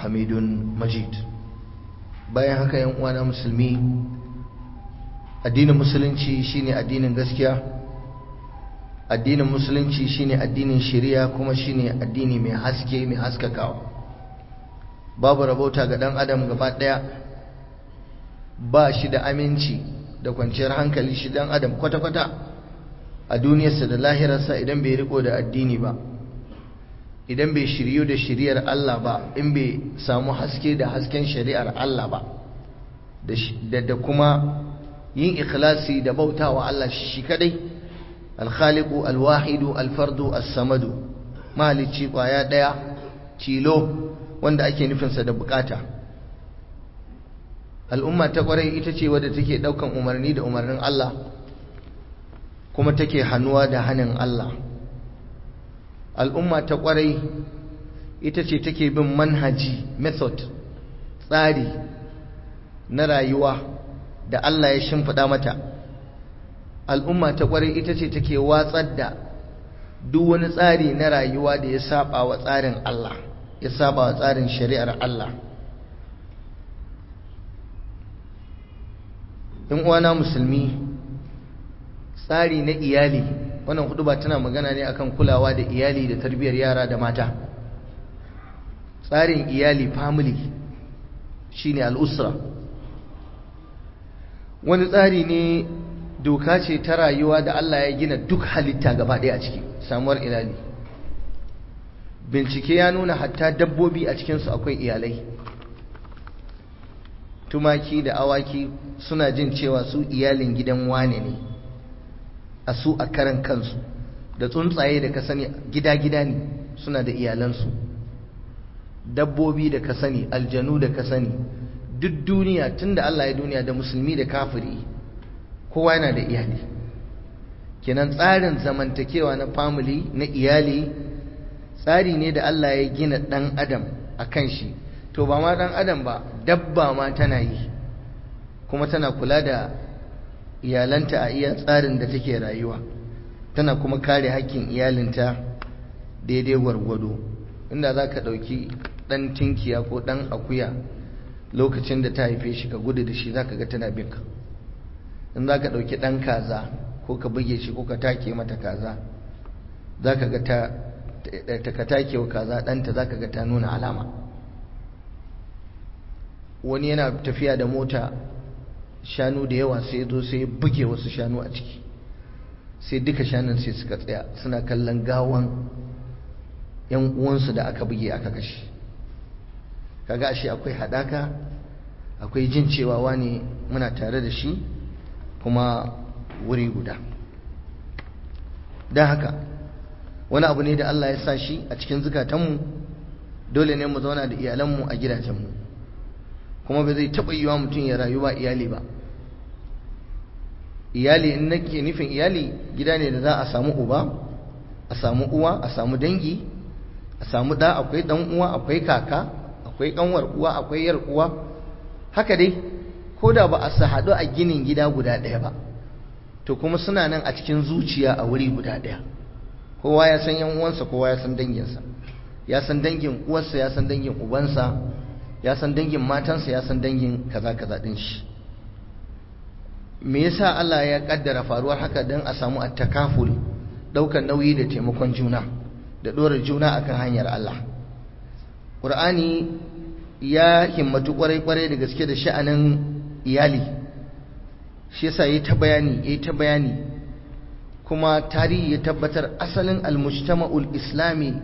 حميد مجيد bayan haka yan uwana musulmi addinin musulunci shine addinin gaskiya addinin musulunci shine addinin shari'a kuma shine addini mai haske mai haskakawa babu rabauta ga dan adam gaba daya ba shi da aminci da kwanciyar hankali shi dan adam kwata-kwata a duniyarsa da lahirarsa idan bai riko da addini ba idan bai shiryu da shari'ar Allah ba in bai samu haske da hasken shari'ar Allah ba da kuma yin ikhlasi da bautawa Allah shi kadai alkhaliqu alwahidu alfardu as-samadu mahalicci kwaya daya tilo wanda ake nufinsa da bukata al'umma ta kwarai ita ce wadda take daukan umarni da umarnin Allah kuma take hannuwa da hannun Allah al'umma ta kwarai ita ce take bin manhaji method tsari na rayuwa da Allah ya shimfiɗa mata al'umma ta kwarai ita ce take watsar da duk wani tsari na rayuwa da ya saba wa tsarin Allah ya saba wa tsarin shari'ar Allah in uwana musulmi tsari na iyali wannan hudu ba tana magana ne akan kulawa da iyali da tarbiyyar yara da mata tsarin iyali family shine al'usra wani tsari ne doka ce ta rayuwa da Allah ya gina duk halitta gaba ɗaya a ciki samuwar iyali bincike ya nuna hatta dabbobi a cikinsu akwai iyalai tumaki da awaki suna jin cewa su iyalin gidan wane ne a su a karan kansu da tsuntsaye da ka sani gida-gida ne suna da iyalansu dabbobi da ka sani aljanu da ka sani duk duniya tun da Allah ya duniya da musulmi da kafiri kowa yana da iyali kenan tsarin zamantakewa na family na iyali tsari ne da Allah ya gina ɗan adam a kan shi to ba ma ɗan adam ba dabba ma tana yi kuma tana kula da iyalanta a iya tsarin da take rayuwa tana kuma kare hakkin iyalinta daidai gwargwado inda za ka ɗauki ɗan tinkiya ko ɗan akuya lokacin da ta haife shi ka gudu da shi za ka ga tana binka in za ka ɗauki ɗan kaza ko ka buge shi ko ka take mata kaza za ka ga ta ka take wa kaza ɗanta za ka ga ta nuna alama wani yana tafiya da mota shanu da yawa sai zo sai buge wasu shanu a ciki sai duka shanun sai suka tsaya suna kallon gawan yan uwansu da aka buge aka kashe kaga ashe akwai hadaka akwai jin cewa wani muna tare da shi kuma wuri guda don haka wani abu ne da Allah ya sa shi a cikin zukatanmu dole ne mu zauna da iyalanmu a gidajenmu kuma ba zai taɓa yiwa mutum ya rayu ba iyali ba iyali in nake nufin iyali gida ne da za a samu uba a samu uwa a samu dangi a samu ɗa akwai ɗan uwa akwai kaka akwai ƙanwar uwa akwai yar uwa haka dai ko da ba a su haɗu a ginin gida guda ɗaya ba to kuma suna nan a cikin zuciya a wuri guda ɗaya kowa ya san yan uwansa kowa ya san danginsa ya san dangin uwarsa ya san dangin ubansa ya san dangin matansa ya san dangin kaza kaza din shi me yasa Allah ya kaddara faruwar haka dan a samu at-takaful daukar nauyi da taimakon juna da dora juna akan hanyar Allah Qur'ani ya himmatu kwarai kwarai da gaske da sha'anin iyali shi yasa yayi ta bayani yayi ta bayani kuma tarihi ya tabbatar asalin al-mujtama'ul islami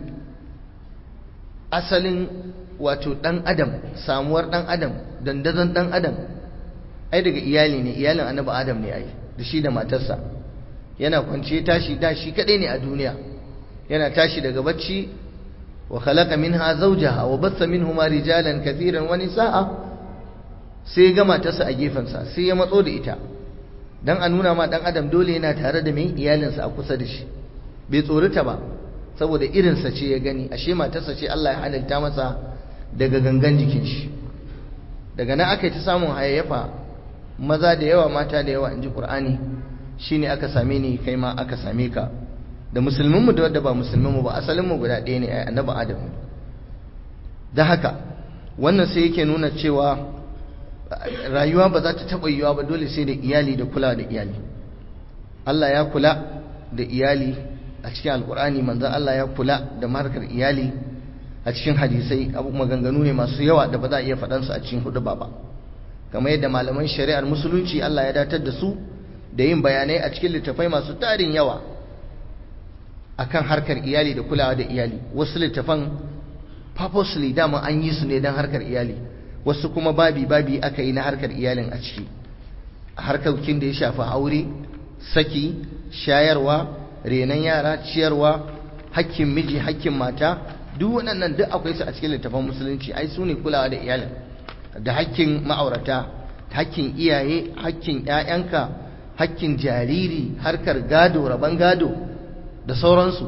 asalin wato dan adam samuwar dan adam dandazon dan adam ai daga iyali ne iyalin annabi adam ne ai da shi da matarsa yana kwance tashi da shi kadai ne a duniya yana tashi daga bacci wa khalaqa minha zawjaha wa batha minhuma rijalan kathiran wa nisaa sai ga matarsa a gefensa sai ya matso da ita dan a nuna ma dan adam dole yana tare da mai iyalinsa a kusa da shi bai tsorita ba saboda irinsa ce ya gani ashe matarsa ce Allah ya halitta masa daga gangan jikin shi daga nan aka yi ta samun hayayyafa maza da yawa mata da yawa in ji ƙur'ani shi ne aka same ni kai ma aka same ka da musulminmu da wadda ba musulminmu ba asalinmu guda ɗaya ne a annabi adam da haka wannan sai yake nuna cewa rayuwa ba za ta taɓa yiwuwa ba dole sai da iyali da kula da iyali Allah ya kula da iyali a cikin alkur'ani manzon Allah ya kula da markar iyali a cikin hadisai abu maganganu ne masu yawa da ba za a iya faɗansu a cikin hudu ba ba kamar yadda malaman shari'ar musulunci Allah ya datar da su da yin bayanai a cikin littafai masu tarin yawa akan harkar iyali da kulawa da iyali wasu littafan purposely dama an yi su ne don harkar iyali wasu kuma babi babi aka yi na harkar iyalin a ciki harkokin da ya shafi aure saki shayarwa renon yara ciyarwa hakkin miji hakkin mata duk waɗannan duk akwai su a cikin littafan musulunci ai su ne kulawa da iyalin da hakkin ma'aurata hakkin iyaye hakkin ƴaƴanka hakkin jariri harkar gado rabon gado da sauransu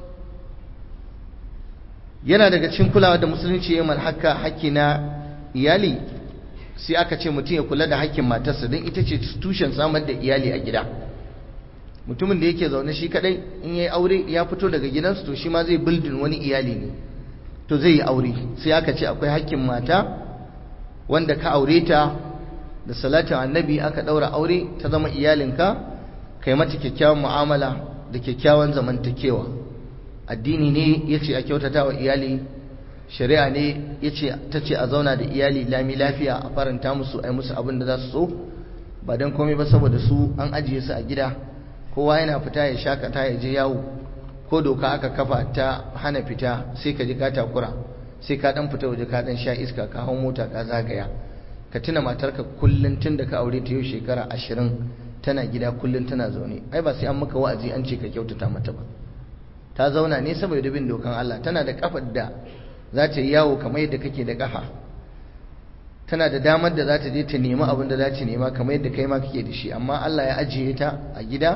yana daga cikin kulawa da musulunci ya haka hakki na iyali sai aka ce mutum ya kula da hakkin matarsa don ita ce tushen samar da iyali a gida mutumin da yake zaune shi kadai in yayi aure ya fito daga gidansu to shi ma zai building wani iyali ne to zai yi aure sai aka ce akwai hakkin mata wanda ka aure ta da salatin annabi aka daura aure ta zama iyalinka kai mata kyakkyawan mu'amala da kyakkyawan zamantakewa addini ne yace a kyautata wa iyali shari'a ne yace tace a zauna da iyali lami lafiya a faranta musu ai musu abin da za su so ba dan komai ba saboda su an ajiye su a gida kowa yana fita ya shakata ya je yawo ko doka aka kafa ta hana fita sai ka ji ka takura sai ka dan fita waje ka dan sha iska ka hau mota ka zagaya ka tuna matarka kullun tun da ka aure ta yau shekara ashirin tana gida kullun tana zaune ai ba sai an maka wa'azi an ce ka kyautata mata ba ta zauna ne saboda bin dokan Allah tana da kafar da za ta yi yawo kamar yadda kake da kafa tana da damar da za ta je ta nemi abin da za ta nema kamar yadda kai ma kake da shi amma Allah ya ajiye ta a gida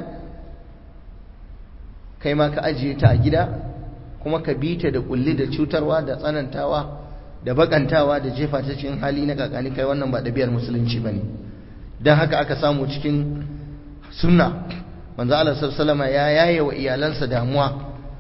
kai ma ka ajiye ta a gida kuma ka bi ta da kulli da cutarwa da tsanantawa da bakantawa da jefa ta cikin hali na kakani kai wannan ba ɗabi'ar musulunci bane dan haka aka samu cikin sunna manzo Allah sallallahu alaihi ya yaye wa iyalansa damuwa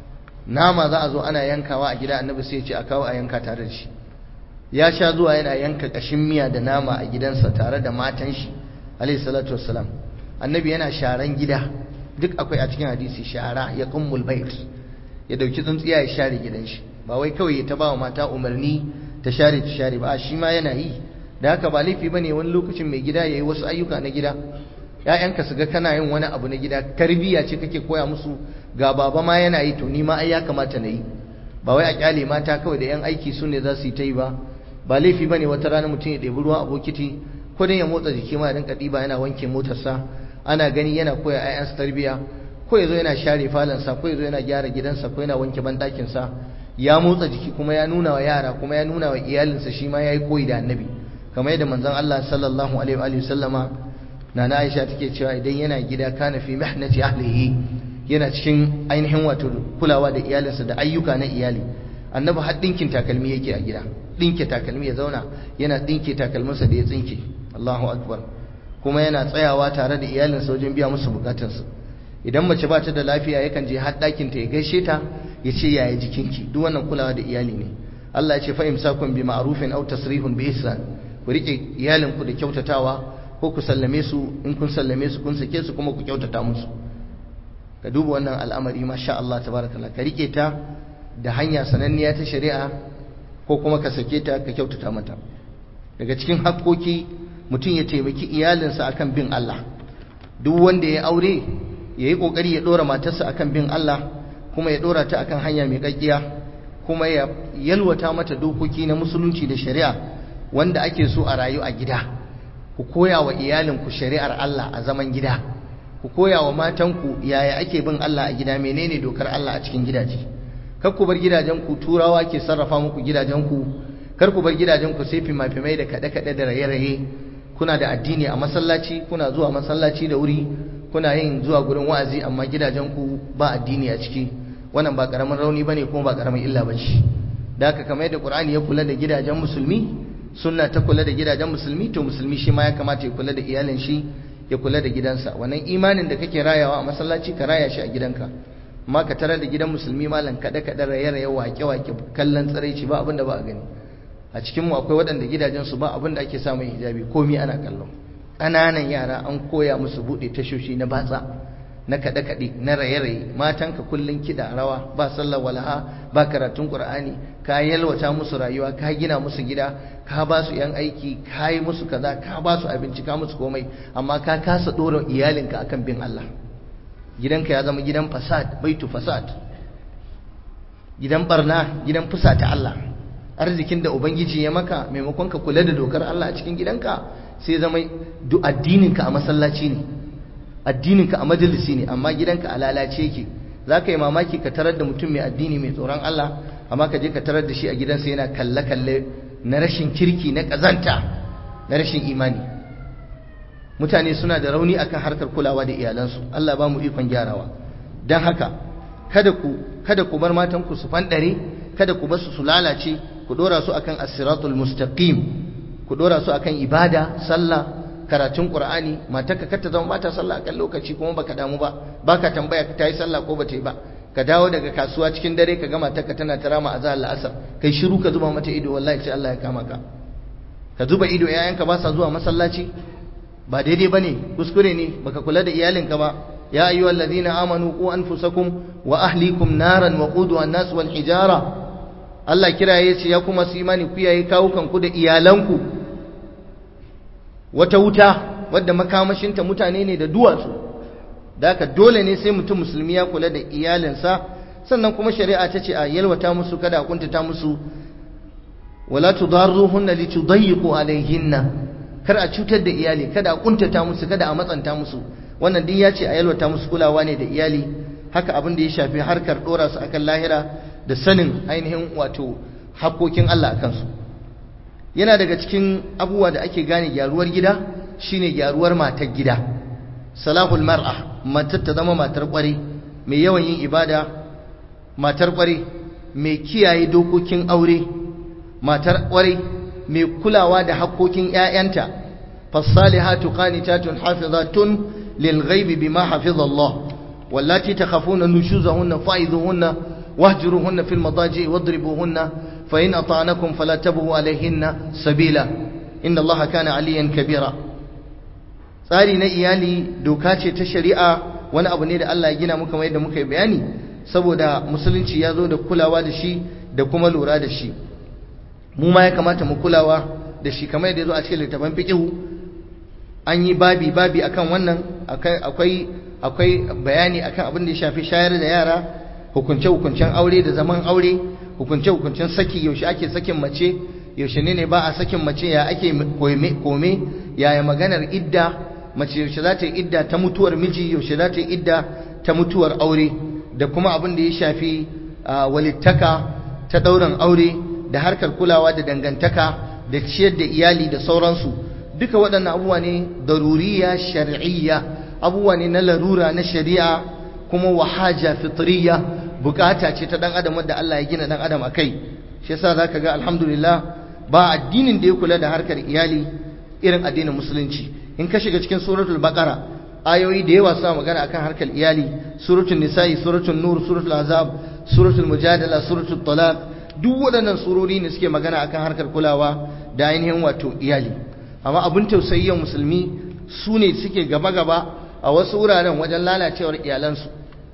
nama za a zo ana yankawa a gida annabi sai ya ce a kawo a yanka tare da shi ya sha zuwa yana yanka kashin miya da nama a gidansa tare da matan shi alaihi salatu wassalam annabi yana sharan gida duk akwai a cikin hadisi shara ya kummul bait ya dauki tsuntsiya ya share gidan shi ba wai kawai ya ta ba wa mata umarni ta share ta share ba shi ma yana yi da haka ba laifi bane wani lokacin mai gida yayi wasu ayyuka na gida ƴaƴanka su ga kana yin wani abu na gida tarbiyya ce kake koya musu ga baba ma yana yi to ni ma ai ya kamata na yi ba wai a kyale mata kawai da yan aiki su ne za su yi ta yi ba ba laifi bane wata rana mutum ya ɗebi ruwa a bokiti ko dan ya motsa jiki ma ya rinka ɗiba yana wanke motarsa ana gani yana koya ƴaƴansa tarbiyya ko yazo yana share falansa ko yazo yana gyara gidansa ko yana wanke banɗakinsa ya motsa jiki kuma ya nuna wa yara kuma ya nuna wa iyalinsa shi ma yayi koyi da annabi kamar yadda manzon Allah sallallahu alaihi wa sallama nana Aisha take cewa idan yana gida kana fi mihnati ahlihi yana cikin ainihin wato kulawa da iyalinsa da ayyuka na iyali annabi har dinkin takalmi yake a gida dinke takalmi ya zauna yana dinke takalminsa da ya tsinke Allahu akbar kuma yana tsayawa tare da iyalinsa wajen biya musu bukatunsu idan mace ba ta da lafiya yakan je har ɗakin ta ya gaishe ta ya ce yaya jikinki duk wannan kulawa da iyali ne Allah ya ce fa imsakun bi ma'rufin aw tasrihun bi ihsan ku rike iyalinku da kyautatawa ko ku sallame su in kun sallame su kun sake su kuma ku kyautata musu ka duba wannan al'amari masha Allah tabarakallah ka rike ta da hanya sananniya ta shari'a ko kuma ka sake ta ka kyautata mata daga cikin hakkoki mutum ya taimaki iyalinsa akan bin Allah duk wanda ya aure ya yi ƙoƙari ya ɗora matarsa akan bin Allah kuma ya ɗora ta akan hanya mai ƙaƙƙiya kuma ya yalwata mata dokoki na musulunci da shari'a wanda ake so a rayu a gida ku koya wa iyalinku shari'ar Allah a zaman gida ku koya wa matanku yaya ake bin Allah a gida menene dokar Allah a cikin gidaje kar ku bar gidajenku turawa ke sarrafa muku gidajenku kar ku bar gidajenku sai fima-fimai da kaɗe-kaɗe da raye-raye kuna da addini a masallaci kuna zuwa masallaci da wuri kuna yin zuwa gurin wa'azi amma gidajenku ba addini a ciki wannan ba karamin rauni bane kuma ba karamin illa bace da haka kamar yadda Qur'ani ya kula da gidajen musulmi sunna ta kula da gidajen musulmi to musulmi shi ma ya kamata ya kula da iyalin shi ya kula da gidansa wannan imanin da kake rayawa a masallaci ka raya shi a gidanka amma ka tarar da gidan musulmi malam kada kada raye raye wake wake kallon tsiraici ba abinda ba a gani a cikinmu akwai waɗanda gidajensu ba abin da ake samun hijabi komi ana kallon ƙananan yara an koya musu buɗe tashoshi na batsa na kaɗe-kaɗe na raye-raye matanka kullum kiɗa rawa ba sallar walaha ba karatun ƙur'ani ka yalwata musu rayuwa ka gina musu gida ka ba su yan aiki ka yi musu kaza ka ba su abinci ka musu komai amma ka kasa ɗora iyalinka akan bin Allah gidanka ya zama gidan fasad baitu fasad gidan barna gidan fusata Allah arzikin da ubangiji ya maka maimakon ka kula da dokar Allah a cikin gidanka sai zama duk addininka a masallaci ne addininka a majalisi ne amma gidanka a lalace yake za ka yi mamaki ka tarar da mutum mai addini mai tsoron Allah amma ka je ka tarar da shi a gidansa yana kalle-kalle na rashin kirki na ƙazanta na rashin imani mutane suna da rauni akan harkar kulawa da iyalansu Allah ba mu ikon gyarawa don haka kada ku kada ku bar matanku su fandare kada ku bar su su lalace ku dora su akan as-siratul mustaqim ku dora su akan ibada sallah karatun qur'ani matarka kar ta zama bata sallah akan lokaci kuma baka damu ba baka tambaya ta yi sallah ko bata yi ba ka dawo daga kasuwa cikin dare ka ga matarka tana tarama azhar al-asr kai shiru ka zuba mata ido wallahi sai Allah ya kama ka ka zuba ido yayanka ba sa zuwa masallaci ba daidai bane kuskure ne baka kula da iyalinka ba ya ayyuhal ladina amanu qu anfusakum wa ahlikum naran waquduha an-nas wal hijara Allah kiraye ce ya kuma su imani ku yayi kawukan ku da iyalanku wata wuta wadda makamashinta mutane ne da duwatsu da haka dole ne sai mutum musulmi ya kula da iyalinsa sannan kuma shari'a ta ce a yalwata musu kada a kuntata musu wala tudarruhunna litudayyiqu alayhinna kar a cutar da iyali kada a kuntata musu kada a matsanta musu wannan din ya ce a yalwata musu kulawa ne da iyali haka abin da ya shafi harkar dora su akan lahira da sanin ainihin wato hakokin Allah akan su yana daga cikin abubuwa da ake gane gyaruwar gida shine gyaruwar matar gida salahul mar'a matar ta zama matar kware mai yawan yin ibada matar kware mai kiyaye dokokin aure matar kware mai kulawa da haƙoƙin ƴaƴanta fasalihatu qanitatun hafizatun lilghaibi bima hafiza Allah wallati takhafuna nushuzahunna fa'idhuhunna wahjuruhunna fil madaji wadribuhunna fa in ata'nakum fala tabghu alayhinna sabila inna Allah kana aliyan kabira tsari na iyali doka ce ta shari'a wani abu ne da Allah ya gina muka mai da muka yi bayani saboda musulunci ya zo da kulawa da shi da kuma lura da shi mu ma ya kamata mu kulawa da shi kamar yadda ya zo a cikin littafin fiqhu an yi babi babi akan wannan akwai akwai bayani akan abin da ya shafi shayar da yara hukunce hukuncen aure da zaman aure hukunce hukuncen saki yaushe ake sakin mace yaushe ne ne ba a sakin mace ya ake kome yaya maganar idda mace yaushe za ta yi idda ta mutuwar miji yaushe za ta yi idda ta mutuwar aure da kuma abin da ya shafi walittaka ta ɗaurin aure da harkar kulawa da dangantaka da ciyar da iyali da sauransu duka waɗannan abubuwa ne daruriya shar'iyya abubuwa ne na larura na shari'a kuma wahaja fitriya bukata ce ta dan adam wanda Allah ya gina dan adam akai shi yasa zaka ga alhamdulillah ba addinin da ya kula da harkar iyali irin addinin musulunci in ka shiga cikin suratul baqara ayoyi da yawa suna magana akan harkar iyali suratul nisa'i suratul nur suratul azab suratul mujadala suratul talaq duk waɗannan surori ne suke magana akan harkar kulawa da ainihin wato iyali amma abin tausayi musulmi su ne suke gaba-gaba a wasu wuraren wajen lalacewar iyalansu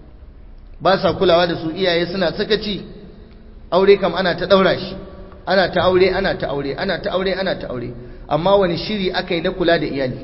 ba sa kulawa da su iyaye suna sakaci aure kam ana ta ɗaura shi ana ta aure ana ta aure ana ta aure ana ta aure amma wani shiri aka yi na kula da iyali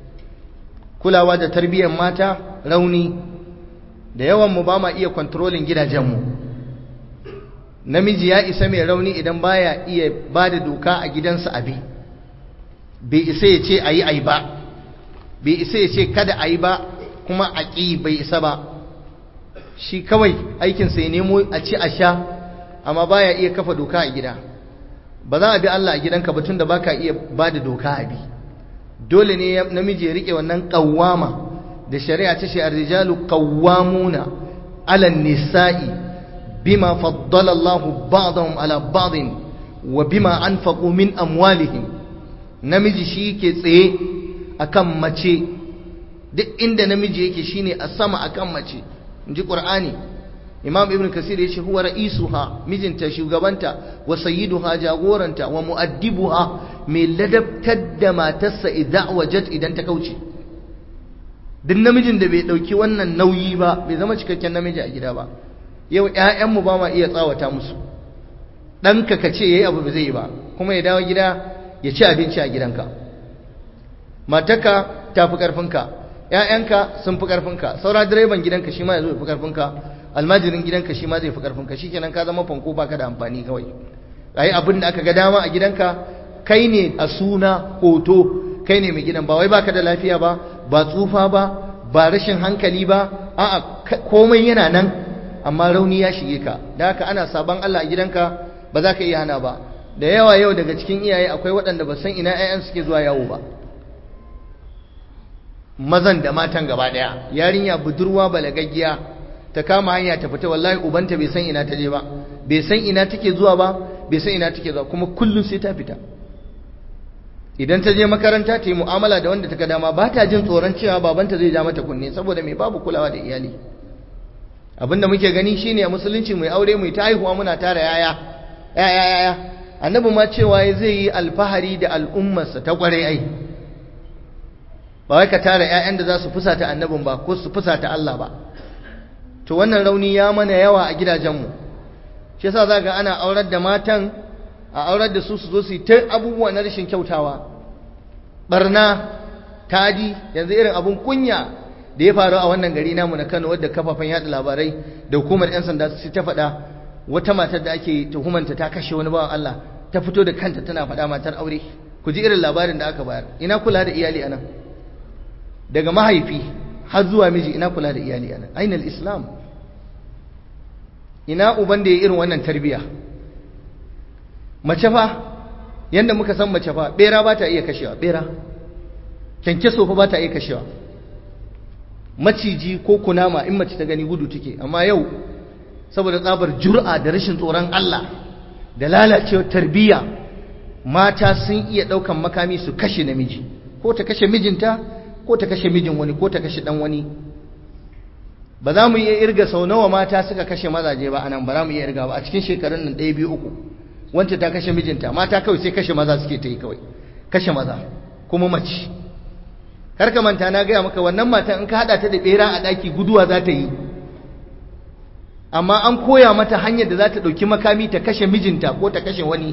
kulawa da tarbiyyar mata rauni da yawan mu ba ma iya kontrolin gidajenmu namiji ya isa mai rauni idan baya iya ba da doka a gidansa abi bai isa ya ce a yi a yi ba bai isa ya ce kada a yi ba kuma a ƙi bai isa ba shi kawai aikinsa ya nemo a ci a sha amma baya iya kafa doka a gida ba za a bi Allah a gidanka ba tunda baka iya ba da doka a bi dole ne namiji ya rike wannan qawwama da shari'a ta ce ar-rijalu qawwamuna 'ala an-nisa'i bima faddala Allah ba'dahum 'ala ba'din wa bima anfaqu min amwalihim namiji shi ke tsaye akan mace duk inda namiji yake shine a sama akan mace inji qur'ani imam ibn kasir ya ce huwa ra'isuha mijinta shugabanta wa sayyiduha jagoranta wa mu'addibuha mai ladabtar da matarsa idza wajat idan ta kauce duk namijin da bai dauki wannan nauyi ba bai zama cikakken namiji a gida ba yau ƴaƴanmu ba ma iya tsawata musu ɗanka ka ce yayi abu ba zai yi ba kuma ya dawo gida ya ci abinci a gidanka matarka ta fi ƙarfinka ƴaƴanka sun fi ƙarfinka saura direban gidanka shi ma ya zo ya fi ƙarfinka almajirin gidanka shi ma zai fi ƙarfinka shi kenan ka zama fanko baka da amfani kawai ai abin da aka ga dama a gidanka kai ne a suna hoto kai ne mai gidan ba wai baka da lafiya ba ba tsufa ba ba rashin hankali ba a'a komai yana nan amma rauni ya shige ka da haka ana saban Allah a gidanka ba za ka iya hana ba da yawa yau daga cikin iyaye akwai waɗanda ba san ina 'ya'yan suke zuwa yawo ba mazan da matan gaba ɗaya yarinya budurwa balagaggiya ta kama hanya ta fita wallahi ubanta bai san ina ta je ba bai san ina take zuwa ba bai san ina take zuwa kuma kullum sai ta fita idan ta je makaranta ta yi mu'amala da wanda ta ga dama ba ta jin tsoron cewa babanta zai ja mata kunne saboda mai babu kulawa da iyali abinda muke gani shine a musulunci mai aure mai ta haihuwa muna tara yaya yaya yaya annabi ma cewa zai yi alfahari da al'ummarsa ta kware ai ba wai ka tara ƴaƴan da za su fusata annabin ba ko su fusata Allah ba to wannan rauni ya mana yawa a gidajenmu shi yasa zaka ana aurar da matan a aurar da su su zo su yi ta abubuwa na rashin kyautawa barna tadi yanzu irin abun kunya da ya faru a wannan gari namu na Kano wadda kafafen yada labarai da hukumar yan sanda su ta faɗa wata matar da ake tuhumanta ta kashe wani bawan Allah ta fito da kanta tana faɗa matar aure ku ji irin labarin da aka bayar ina kula da iyali anan daga mahaifi har zuwa miji ina kula da iyali anan ainal islam ina uban da ya irin wannan tarbiya mace fa yanda muka san mace fa bera ba ta iya kashewa bera kyankyaso fa ba ta iya kashewa maciji ko kunama in mace ta gani gudu take amma yau saboda tsabar jur'a da rashin tsoron Allah da lalacewar tarbiyya mata sun iya ɗaukan makami su kashe namiji ko ta kashe mijinta ko ta kashe mijin wani ko ta kashe dan wani ba za mu iya irga sau nawa mata suka kashe mazaje ba anan ba za mu iya irga ba a cikin shekarun nan ɗaya biyu uku wanda ta kashe mijinta mata kawai sai kashe maza suke ta yi kawai kashe maza kuma mace kar ka manta na gaya maka wannan matan in ka haɗa ta da ɓera a ɗaki guduwa za ta yi amma an koya mata hanyar da za ta ɗauki makami ta kashe mijinta ko ta kashe wani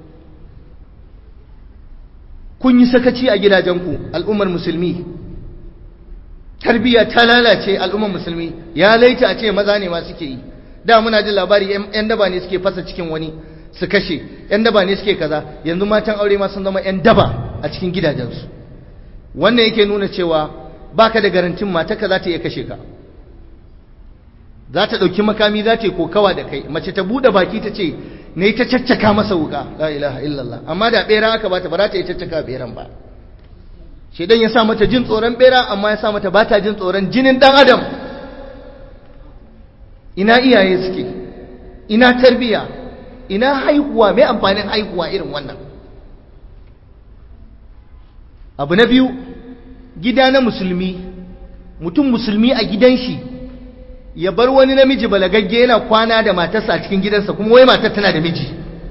kun yi sakaci a gidajenku al'ummar musulmi tarbiyya ta lalace al'ummar musulmi ya laita a ce maza ne ma suke yi da muna jin labari yan daba ne suke fasa cikin wani su kashe yan daba ne suke kaza yanzu matan aure ma sun zama yan daba a cikin gidajensu wannan yake nuna cewa baka da garantin matarka za ta iya kashe ka za ta ɗauki makami za ta yi kokawa da kai mace ta buɗe baki ta ce ne ta caccaka masa wuka la ilaha illallah amma da ɓera aka bata ba za ta yi caccaka ɓeran ba shedan ya sa mata jin tsoron ɓera amma ya sa mata ba ta jin tsoron jinin ɗan adam ina iyaye suke ina tarbiya ina haihuwa mai amfanin haihuwa irin wannan abu na biyu gida na musulmi mutum musulmi a gidan shi ya bar wani namiji balagagge yana kwana da matarsa a cikin gidansa kuma wai matar tana da miji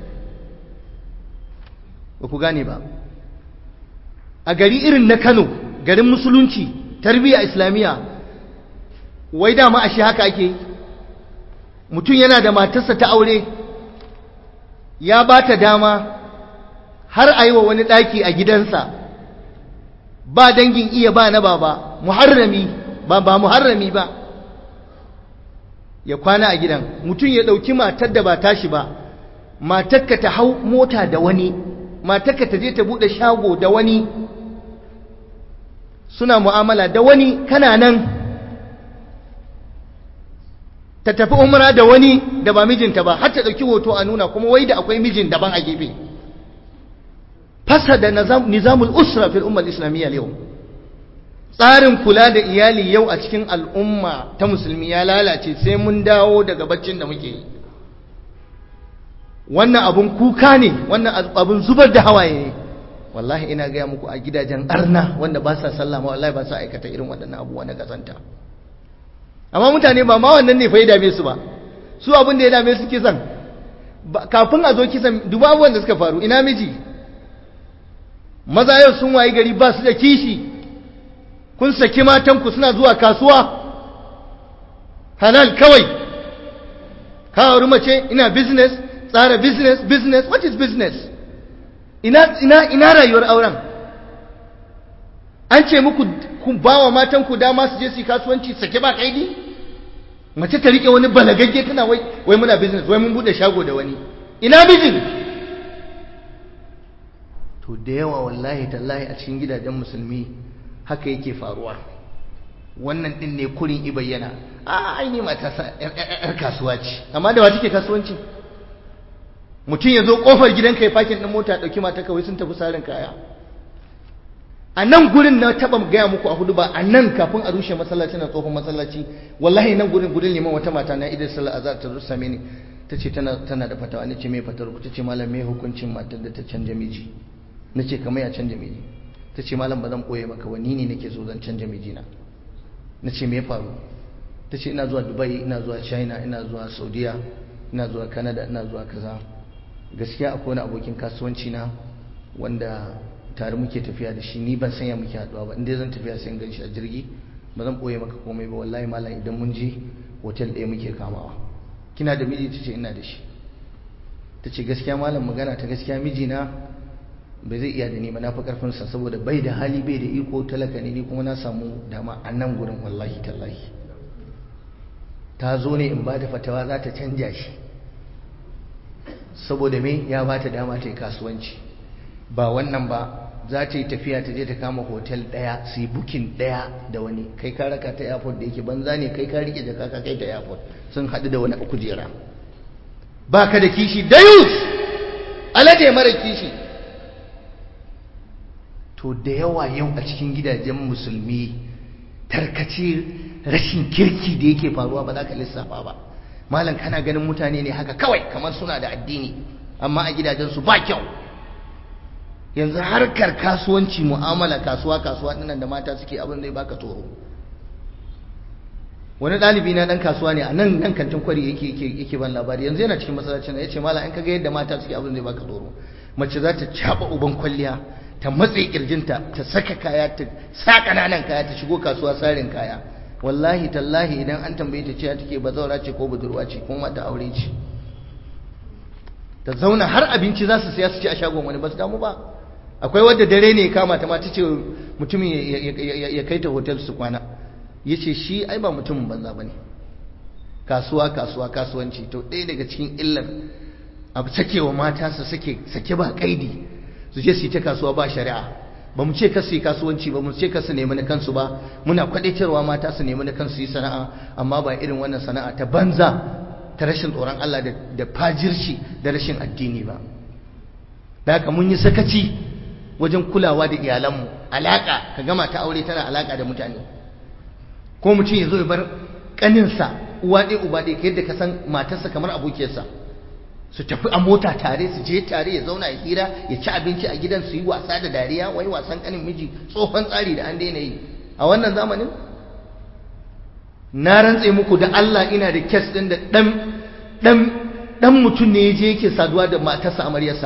ba ku gane ba a gari irin na Kano garin musulunci tarbiyya islamiyya wai dama ashe haka ake yi mutum yana da matarsa ta aure ya ba ta dama har a yi wa wani ɗaki a gidansa ba dangin iya ba na baba muharrami ba ba muharrami ba ya kwana a gidan mutum ya ɗauki matar da ba tashi ba matarka ta hau mota da wani matarka ta je ta buɗe shago da wani suna mu'amala da wani kana nan ta tafi umra da wani da ba mijinta ba har ta ɗauki hoto a nuna kuma wai da akwai mijin daban a gefe fasa da nizamul usra fil ummar islamiyya yau tsarin kula da iyali yau a cikin al'umma ta musulmi ya lalace sai mun dawo daga baccin da muke yi wannan abun kuka ne wannan abun zubar da hawaye ne wallahi ina gaya muku a gidajen arna wanda ba sa sallama wallahi ba sa aikata irin waɗannan abubuwa na kazanta amma mutane ba ma wannan ne fa ya dame su ba su abin da ya dame su kisan kafin a zo kisan duba abubuwan da suka faru ina miji maza yau sun wayi gari ba su da kishi kun saki matanku suna zuwa kasuwa halal kawai ka mace ina business tsara business business what is business ina ina ina rayuwar auren an ce muku ku bawa matan ku dama su je su kasuwanci sake ba kaidi mace ta rike wani balagagge tana wai wai muna business wai mun bude shago da wani ina mijin to da yawa wallahi tallahi a cikin gidajen musulmi haka yake faruwa wannan din ne kurin i bayyana a ai ne mata sa yar kasuwa ce amma da wa take kasuwanci mutum ya zo kofar gidanka ya fakin din mota dauki mata kawai sun tafi sarin kaya a nan gurin na taba gaya muku a hudu ba a nan kafin a rushe masallaci na tsohon masallaci wallahi nan gurin gurin liman wata mata na idan sallah azhar ta rusa mini tace tana tana da fatawa nace me fatar ku tace malam me hukuncin matar da ta canja miji nace kamar ya canja miji tace malam ba zan koye maka wani ne nake so zan canja miji na nace me ya faru tace ina zuwa Dubai ina zuwa China ina zuwa Saudiya ina zuwa Canada ina zuwa kaza gaskiya akwai wani abokin kasuwanci na wanda tare muke tafiya da shi ni ban sanya muke haduwa ba inda zan tafiya sai in gan shi a jirgi ba zan boye maka komai ba wallahi malam idan mun je hotel ɗaya muke kamawa kina da miji tace ina da shi tace gaskiya malam magana ta gaskiya mijina bai zai iya da ni ba na fi karfin sa saboda bai da hali bai da iko talaka ne ni kuma na samu dama a nan gurin wallahi tallahi ta zo ne in ba da fatawa za ta canja shi saboda me ya ba ta dama ta yi kasuwanci ba wannan ba za ta yi tafiya ta je ta kama hotel ɗaya su yi bukin ɗaya da wani kai ka raka ta airport da yake banza ne kai ka rike jaka ka kai ta airport sun haɗu da wani a kujera ba ka da kishi dayus alade mara kishi to da yawa yau a cikin gidajen musulmi tarkace rashin kirki da yake faruwa ba za ka lissafa ba malam kana ganin mutane ne haka kawai kamar suna da addini amma a gidajensu ba kyau yanzu harkar kasuwanci mu'amala kasuwa kasuwa dinnan da mata suke abin zai baka tsoro wani ɗalibi na ɗan kasuwa ne a nan nan kantin kwari yake yake yake ban labari yanzu yana cikin masallacin ya ce mala in kaga yadda mata suke abin zai baka tsoro mace za ta caba uban kwalliya ta matse kirjinta ta saka kaya ta sa kananan kaya ta shigo kasuwa sarin kaya wallahi tallahi idan an tambaye ta cewa take bazaura ce ko budurwa ce ko mata aure ce ta zauna har abinci za su siya su ci a shagon wani ba su damu ba akwai wadda dare ne kama ta mata ce mutumin ya kai ta hotel su kwana ya ce shi ai ba mutumin banza ba ne kasuwa kasuwa kasuwanci to ɗaya daga cikin illar abu sakewa mata su sake sake ba kaidi su je su yi ta kasuwa ba shari'a ba mu ce ka su yi kasuwanci ba mu ce ka su nemi na kansu ba muna kwadaitarwa mata su nemi na kansu yi sana'a amma ba irin wannan sana'a ta banza ta rashin tsoron Allah da fajirci da rashin addini ba da haka mun yi sakaci wajen kulawa da iyalanmu alaka ka gama ta aure tana alaka da mutane ko mutum ya zo ya bar kaninsa uwa ɗaya uba ɗaya yadda ka san matarsa kamar abokiyarsa su tafi a mota tare su je tare ya zauna ya hira ya ci abinci a gidan su yi wasa da dariya wai wasan kanin miji tsohon tsari da an daina yi a wannan zamanin na rantse muku da Allah ina da kes ɗin da ɗan ɗan ɗan mutum ne ya je yake saduwa da matarsa amaryarsa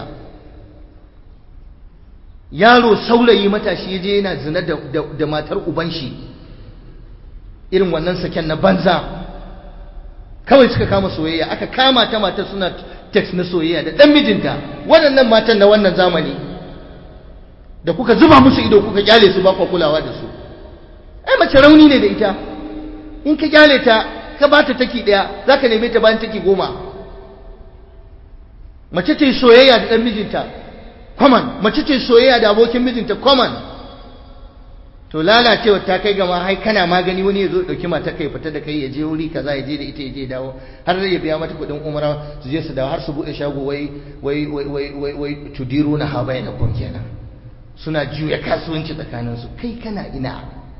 yaro saurayi matashi ya je yana zina da matar uban shi irin wannan saken na banza kawai suka kama soyayya aka kama ta matar suna text na soyayya da dan mijinta waɗannan matan na wannan zamani da kuka zuba musu ido kuka kyale su ba ku kulawa da su ai mace rauni ne da ita in ka kyale ta ka bata taki daya zaka neme ta bayan taki goma mace ta yi soyayya da dan mijinta common mace ce soyayya da abokin mijinta common to lalacewa ta kai gama hai kana magani wani ya zo dauki mata kai fita da kai ya je wuri kaza ya je da ita ya je dawo har ya biya mata kuɗin umara su je su dawo har su bude shago wai wai wai wai wai wai tudiru na habai na kun kenan suna juya kasuwanci tsakanin su kai kana ina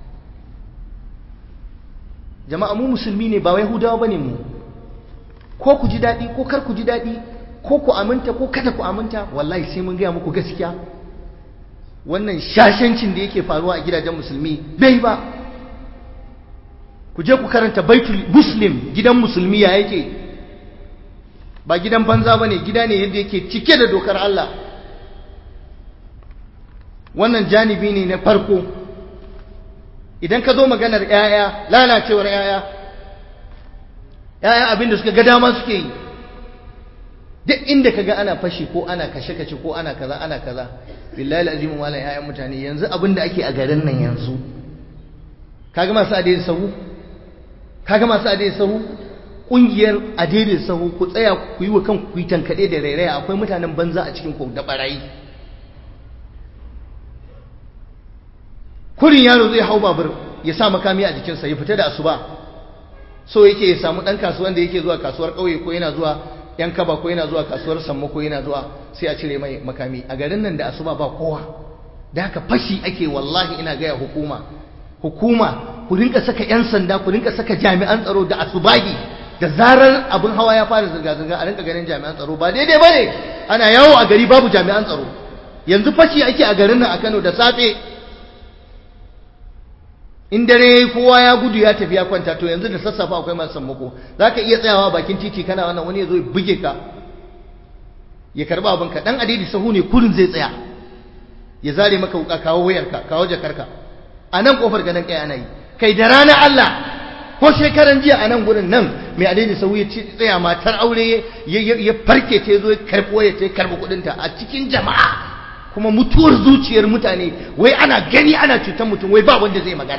jama'a mu musulmi ne ba wai hudawa bane mu ko ku ji daɗi ko kar ku ji daɗi ko ku aminta ko kada ku aminta wallahi sai mun gaya muku gaskiya wannan shashancin da yake faruwa a gidajen musulmi bai ba ku je ku karanta baitul muslim gidan musulmi ya yake ba gidan banza ba ne gida ne yadda yake cike da dokar Allah wannan janibi ne na farko idan ka zo maganar 'ya'ya lalacewar 'ya'ya 'ya'ya abinda suka ga dama suke yi duk inda ka ga ana fashi ko ana kashe-kashe ko ana kaza ana kaza billahi azimu malam 'ya'yan mutane yanzu abinda ake a garin nan yanzu kaga masu adai sahu kaga masu adai sahu kungiyar adai sahu ku tsaya ku yi wa kanku ku yi tankade da rairaya akwai mutanen banza a cikin ku da barayi kurin yaro zai hau babur ya sa makami a jikinsa ya fita da asuba so yake ya samu dan kasuwan da yake zuwa kasuwar kauye ko yana zuwa yan kaba ko yana zuwa kasuwar sammo ko yana zuwa sai a cire mai makami a garin nan da asuba ba kowa da haka fashi ake wallahi ina gaya hukuma hukuma ku rinka saka 'yan sanda ku rinka saka jami'an tsaro da asubahi da zarar abin hawa ya fara zirga-zirga a rinka ganin jami'an tsaro ba daidai ba ne ana yawo a gari babu jami'an tsaro yanzu fashi ake a garin nan a kano da safe in dare kowa ya gudu ya tafi ya kwanta to yanzu da sassafa akwai masu sammako za ka iya tsayawa bakin titi kana wannan wani ya zo ya buge ka ya karba abinka dan adidi sahu ne kurin zai tsaya ya zare maka wuka kawo wayarka kawo jakarka a nan kofar ganin kai ana yi kai da rana Allah ko shekaran jiya a nan gurin nan mai adai sau ya ci tsaya matar aure ya farke ta zo ya karɓo ya ta karɓi kuɗinta a cikin jama'a kuma mutuwar zuciyar mutane wai ana gani ana cutar mutum wai ba wanda zai magana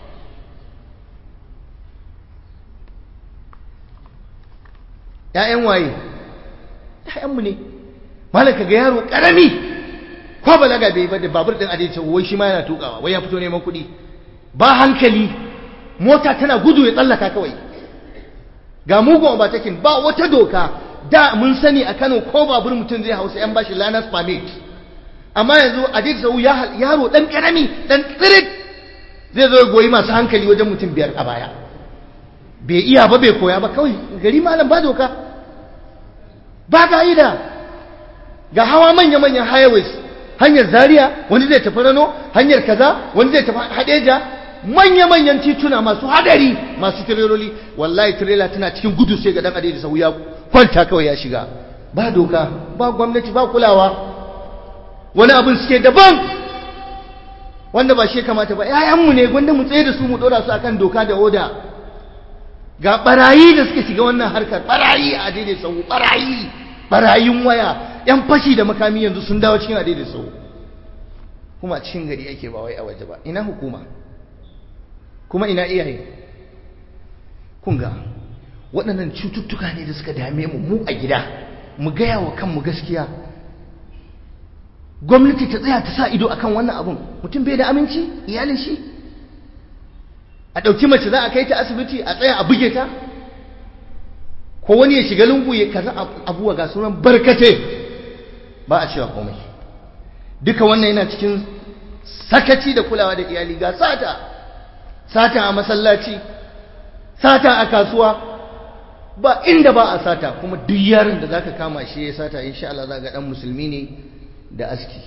‘ya'yan waye ‘ya'yanmu ne malaka ga yaro ƙarami ko balaga bai ba da babur din adai wai shi ma yana tukawa wai ya fito neman kuɗi ba hankali mota tana gudu ya tsallaka kawai ga mugun ba takin ba wata doka da mun sani a Kano ko babur mutum zai hausa yan bashi lanas permit amma yanzu adai sau yaro dan karami dan tsirit zai zo goyi masu hankali wajen mutum biyar a baya bai iya ba bai koya ba kawai gari malam ba doka ba ka'ida ga hawa manya-manyan highways hanyar zaria wani zai tafi rano hanyar kaza wani zai tafi hadeja manya-manyan tituna masu hadari masu tireloli wallahi tirela tana cikin gudu sai ga dan adai sau ya kwanta kawai ya shiga ba doka ba gwamnati ba kulawa wani abin suke daban wanda ba shi kamata ba yayanmu ne gwanda mu tsaye da su mu dora su akan doka da oda ga barayi da suka shiga wannan harkar barayi a daidai sau barayi barayin waya yan fashi da makami yanzu sun dawo cikin adai sau kuma cikin gari ake ba wai a waje ba ina hukuma kuma ina iyaye kun ga waɗannan cututtuka ne da suka dame mu mu a gida mu gaya wa kanmu gaskiya gwamnati ta tsaya ta sa ido akan wannan abun mutum bai da aminci iyalin shi a ɗauki mace za a kai ta asibiti a tsaya a buge ta ko wani ya shiga lungu ya kaza abuwa ga sunan barkate ba a cewa komai duka wannan yana cikin sakaci da kulawa da iyali ga sata sata a masallaci sata a kasuwa ba inda ba a sata kuma duk yaron da zaka kama shi ya sata insha Allah za ga dan musulmi ne da aski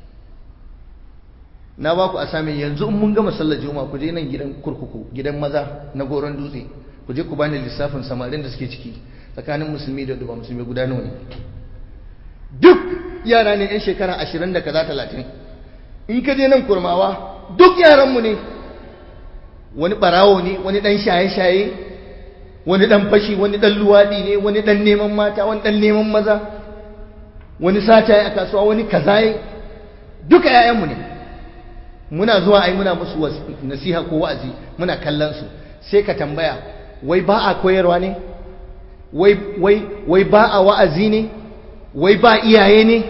na ba ku asamin yanzu in mun gama sallar juma'a ku je nan gidan kurkuku gidan maza na goron dutse ku je ku bani lissafin samarin da suke ciki tsakanin musulmi da duba musulmi guda nawa ne duk yara ne yan shekara ashirin da kaza talatin in ka je nan kurmawa duk yaranmu ne wani barawo ne wani dan shaye-shaye wani dan fashi wani dan luwadi ne wani dan neman mata wani dan neman maza wani sata a kasuwa wani kaza duka 'ya'yanmu ne muna zuwa ai muna musu nasiha ko wa'azi muna kallon su sai ka tambaya wai ba a koyarwa ne wai wai wai ba a wa'azi ne wai ba iyaye ne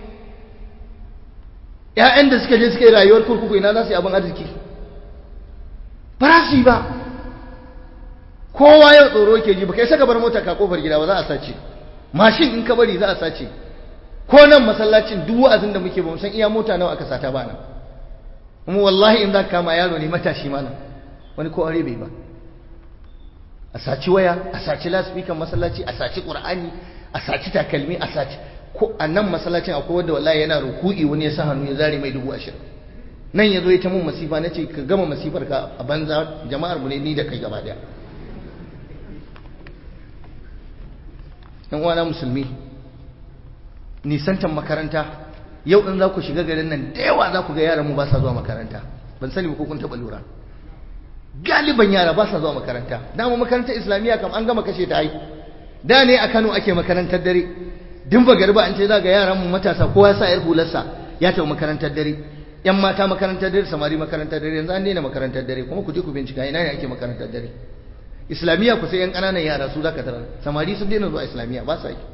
ƴaƴan da suka je suka yi rayuwar kurkuku ina za su yi abin arziki ba za su yi ba kowa yau tsoro ke ji ba kai saka bar mota ka kofar gida ba za a sace mashin in ka bari za a sace ko nan masallacin duk wa'azin da muke ba mu san iya mota nawa aka sata ba nan kuma wallahi in za ka kama yaro ne matashi malam wani ko aure bai ba a saci waya a saci lasfikan masallaci a saci qur'ani a saci takalmi a saci ko a nan masallacin akwai wanda wallahi yana ruku'i wani ya sa hannu ya zare mai dubu ashirin nan ya zo ya ta mun masifa na ce ka gama masifar ka a banza jama'ar mu ne ni da kai gaba daya yan uwana musulmi nisantan makaranta yau in za ku shiga garin nan da yawa za ku ga yaran mu ba sa zuwa makaranta ban sani ba ko kun taɓa lura galiban yara ba sa zuwa makaranta dama makarantar islamiyya kam an gama kashe ta ai da ne a Kano ake makarantar dare din ba garba an ce za ga yaran mu matasa kowa ya sa yar hularsa ya tafi makarantar dare yan mata makarantar dare samari makarantar dare yanzu an daina makarantar dare kuma ku je ku bincika ina ne ake makarantar dare islamiyya ku sai yan ƙananan yara su zaka tarar samari sun daina zuwa islamiyya ba sa yi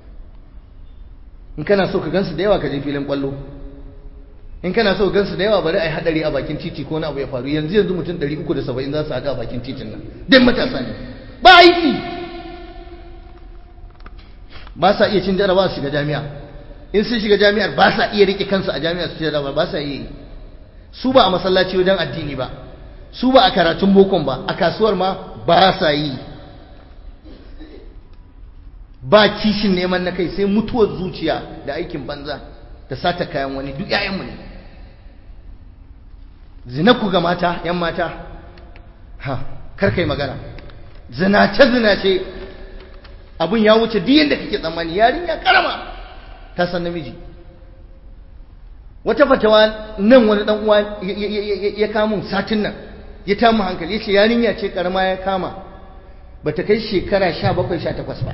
in kana so ka gansu da yawa ka je filin kwallo in kana so ka gansu da yawa bari ai hadari a bakin titi ko na abu ya faru yanzu yanzu mutum 370 za su haɗu a bakin titin nan dan matasa ne ba aiki ba sa iya cin jarabawa su shiga jami'a in sun shiga jami'ar ba sa iya rike kansu a jami'a su jarabawa ba sa iya su ba a masallaci wajen addini ba su ba a karatun bokon ba a kasuwar ma ba sa yi ba kishin neman na kai sai mutuwar zuciya da aikin banza da sata kayan wani duk ƴaƴanmu ne zina ku ga mata ƴan mata ha kar kai magana zinace zinace abun ya wuce duk yanda kake tsammani yarinya karama ta san namiji wata fatawa nan wani dan uwa ya kama satin nan ya tamu hankali yace yarinya ce karama ya kama bata kai shekara 17 18 ba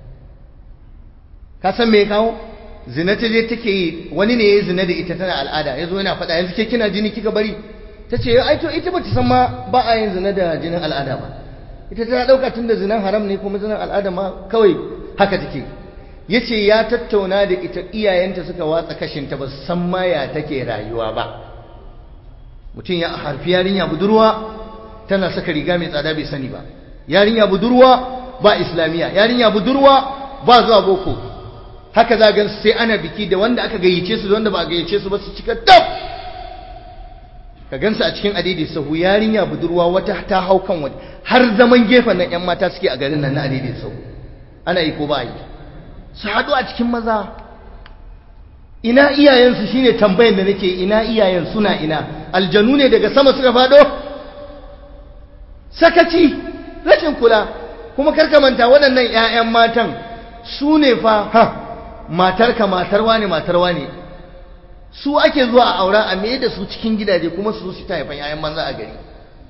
ka san me ya kawo zina ta je take yi wani ne ya zina da ita tana al'ada ya zo yana faɗa yanzu ke kina jini kika bari ta ce ai to ita bata san ma ba a yin zina da jinin al'ada ba ita ta ɗauka tun da zinan haram ne kuma zinin al'ada ma kawai haka take ya ce ya tattauna da ita iyayenta suka watsa kashinta ba san ma ya take rayuwa ba mutum ya harfi yarinya budurwa tana saka riga mai tsada bai sani ba yarinya budurwa ba islamiyya yarinya budurwa ba zuwa boko haka za gan sai ana biki da wanda aka gayyace su da wanda ba a gayyace su ba su cika dab ka gansu a cikin adidi sahu yarinya budurwa wata ta hau kan wata har zaman gefen nan yan mata suke a garin nan na adidi sahu ana yi ko ba yi su haɗu a cikin maza ina iyayensu shine tambayan da nake ina iyayen suna ina aljanu ne daga sama suka faɗo sakaci rashin kula kuma karka manta waɗannan 'ya'yan matan su ne fa ha matarka matarwa ne matarwa ne su ake zuwa a aura a mai da su cikin gidaje kuma su su ta haifan 'ya'yan manza a gari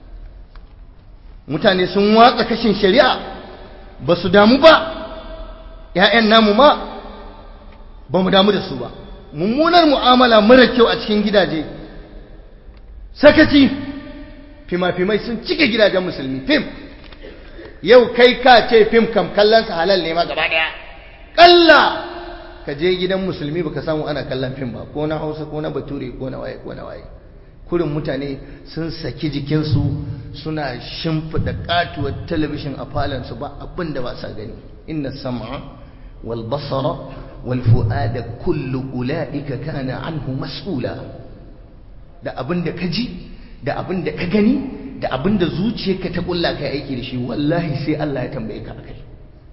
mutane sun watsa kashin shari'a ba su damu ba 'ya'yan namu ma ba mu damu da su ba mummunar mu'amala mara kyau a cikin gidaje sakaci fima-fimai sun cike gidajen musulmi fim yau kai ka ce fim kam kallonsa halal ne ma gaba daya kalla ka je gidan musulmi baka samu ana kallon fim ba ko na hausa ko na bature ko na waye ko na waye kurin mutane sun saki jikinsu suna shimfiɗa katuwar talabishin a falansu ba abin da ba sa gani inna sam'a wal basara wal fu'ada kullu ula'ika kana anhu mas'ula da abin da ka ji da abin da ka gani da abin da zuciyarka ta kulla kai aiki da shi wallahi sai Allah ya tambaye ka akai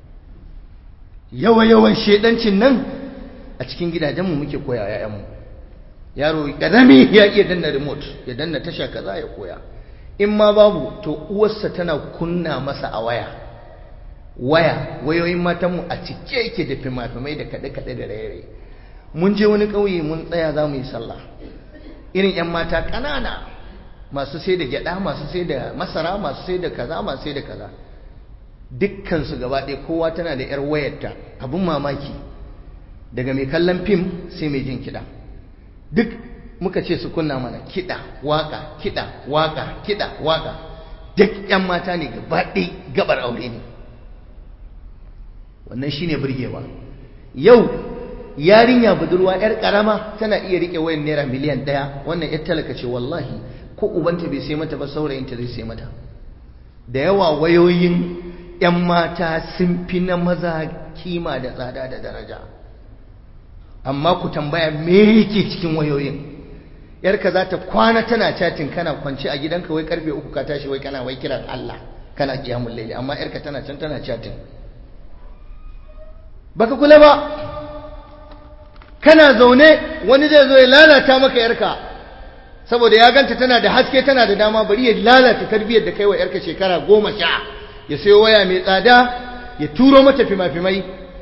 yawa yawan shedancin nan a cikin gidajenmu muke koya yayanmu yaro kadami ya iya danna remote ya danna tasha kaza ya koya in ma babu to uwarsa tana kunna masa a waya waya wayoyin matanmu a cike yake da fimafimai da kaɗe-kaɗe da raye mun je wani ƙauye mun tsaya za mu yi sallah irin 'yan mata ƙanana masu sai da gyada masu sai da masara masu sai da kaza masu sai da kaza dukkansu gaba ɗaya kowa tana da 'yar wayarta abin mamaki daga mai kallon fim sai mai jin kiɗa duk muka ce su kunna mana kiɗa waka kiɗa waka kiɗa waka duk 'yan mata ne gaba ɗaya gabar aure ne wannan shine burgewa yau yarinya budurwa 'yar ƙarama tana iya riƙe wayan naira miliyan ɗaya wannan 'yar talaka ce wallahi ko ubanta bai sai mata ba saurayinta zai sai mata da yawa wayoyin 'yan mata sun fi na maza kima da tsada da daraja amma ku tambaya me yake cikin wayoyin yarka za ta kwana tana chatin kana kwanci a gidanka wai karfe uku ka tashi wai kana wai kiran Allah kana kiyamul laili amma yarka tana can tana chatin baka kula ba kana zaune wani zai zo ya lalata maka yarka saboda ya ganta tana da haske tana da dama bari ya lalata tarbiyyar da kai wa yarka shekara goma sha ya sayo waya mai tsada ya turo mata fima-fimai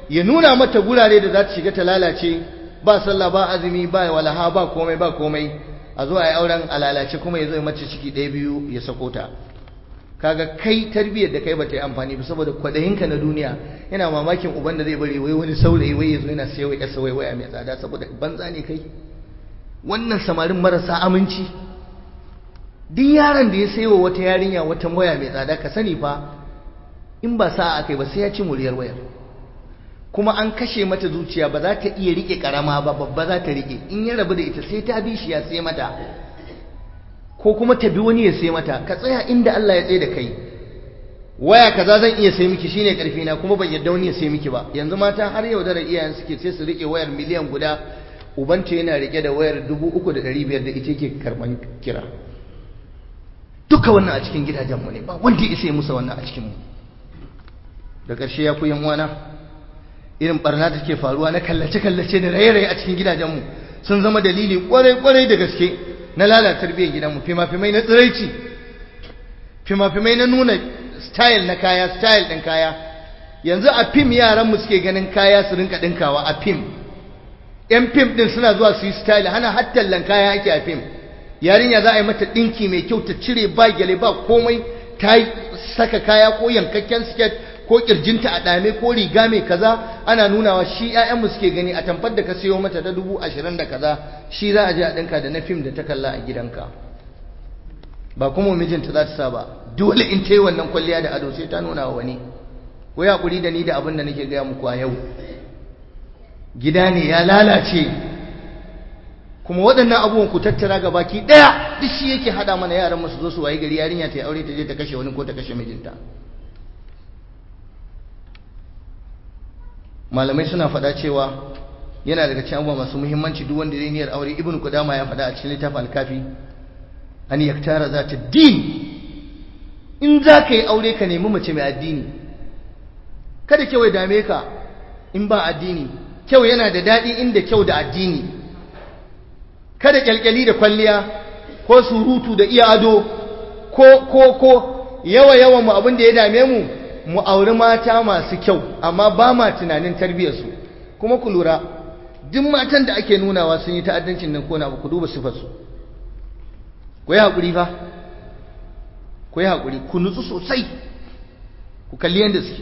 ya nuna mata gurare da za ta shiga ta lalace ba sallah ba azumi ba walaha ba komai ba komai a zo a yi auren a lalace kuma ya zo ya mace ciki ɗaya biyu ya sako ta kaga kai tarbiyyar da kai bata yi amfani ba saboda kwadayinka na duniya yana mamakin uban da zai bari wai wani saurayi wai ya zo yana sayo ya wai waya mai tsada saboda banza ne kai wannan samarin marasa aminci duk yaron da ya sayo wata yarinya wata waya mai tsada ka sani fa in ba sa'a kai ba sai ya ci muryar wayar kuma an kashe mata zuciya ba za ta iya rike karama ba babba za ta rike in ya rabu da ita sai ta bi shi ya sai mata ko kuma ta bi wani ya sai mata ka tsaya inda Allah ya tsaye da kai waya kaza zan iya sai miki shine karfi na kuma ban yadda wani ya sai miki ba yanzu mata har yau da iyayen suke sai su rike wayar miliyan guda ubanta yana rike da wayar dubu uku da ɗari biyar da ita ke karɓan kira duka wannan a cikin gidajenmu ne ba wanda ya isa musa wannan a cikinmu da ƙarshe ya ku yan uwana irin barna da take faruwa na kallace-kallace da raye-raye a cikin gidajenmu sun zama dalili kwarai-kwarai da gaske na lalata tarbiyyar gidanmu fima-fimai na tsiraici fima-fimai na nuna style na kaya style ɗin kaya yanzu a fim yaranmu suke ganin kaya su rinka ɗinkawa a fim yan fim ɗin suna zuwa su yi style hana hattallan kaya ake a fim yarinya za a yi mata ɗinki mai kyau ta cire ba gyale ba komai ta saka kaya ko yankakken siket ko kirjinta a dame ko riga mai kaza ana nunawa shi ƴaƴanmu suke gani a tamfar da ka sayo mata ta dubu ashirin da kaza shi za a je a ɗinka da na fim da ta kalla a gidanka ba kuma mijinta za ta sa ba dole in ta yi wannan kwalliya da ado sai ta nuna wa wani ko ya kuri da ni da abin da nake gaya muku a yau gida ne ya lalace kuma waɗannan abubuwan ku tattara ga baki ɗaya duk shi yake haɗa mana yaran mu su zo su waye gari yarinya ta yi aure ta je ta kashe wani ko ta kashe mijinta malamai suna faɗa cewa yana daga cikin abubuwa masu muhimmanci duk wanda zai niyyar aure ibnu qudama ya faɗa a cikin littafin al-kafi an yaktara zata din in za ka yi aure ka nemi mace mai addini kada kyau ya dame ka in ba addini kyau yana da daɗi inda kyau da addini kada kyalkyali da kwalliya ko surutu da iya ado ko ko ko yawa yawan mu abin da ya dame mu mu auri mata masu kyau amma ba ma tunanin tarbiyyarsu kuma ku lura duk matan da ake nunawa sun yi ta'addancin nan kona ba ku duba sifarsu ku yi haƙuri fa ku yi haƙuri ku nutsu sosai ku kalli yadda suke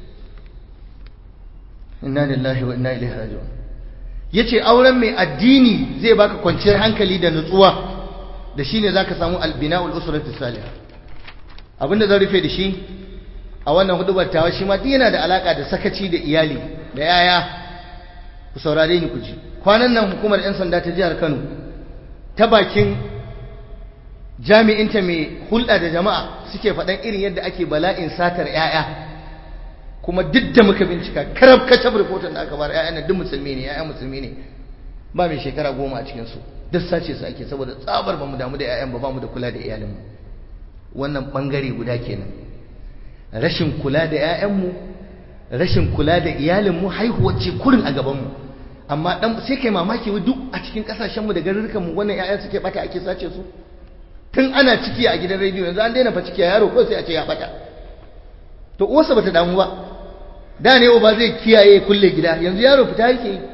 inna lillahi wa inna ilaihi raji'un yace auren mai addini zai baka kwanciyar hankali da nutsuwa da shine zaka samu albina'ul usrati salihah abinda zan rufe da shi a wannan hudubar tawa shi ma duk yana da alaka da sakaci da iyali da yaya ku saurare ni ku ji kwanan nan hukumar yan sanda ta jihar Kano ta bakin jami'inta mai hulɗa da jama'a suke faɗan irin yadda ake bala'in satar yaya kuma duk da muka bincika karab kacab rahoton da aka bar yaya na duk musulmi ne yaya musulmi ne ba mai shekara goma a cikin su duk sace su ake saboda tsabar bamu damu da yayan ba bamu da kula da iyalinmu wannan bangare guda kenan rashin kula da 'ya'yanmu rashin kula da iyalinmu haihuwar ce kurin a gabanmu amma dan sai kai mamaki duk a cikin kasashenmu da garurrukanmu wannan 'ya'yan suke bata ake sace su tun ana ciki a gidan rediyo yanzu an daina fa ciki a yaro ko sai a ce ya bata to uwarsa bata damu ba da ne ba zai kiyaye kulle gida yanzu yaro fita yake yi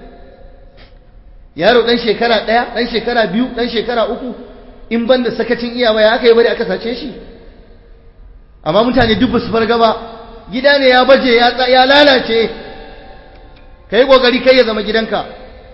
yaro dan shekara ɗaya dan shekara biyu dan shekara uku in banda sakacin iyawa ya aka yi bari aka sace shi amma mutane duk basu farga ba gida ne ya baje ya ya lalace kai kokari kai ya zama gidanka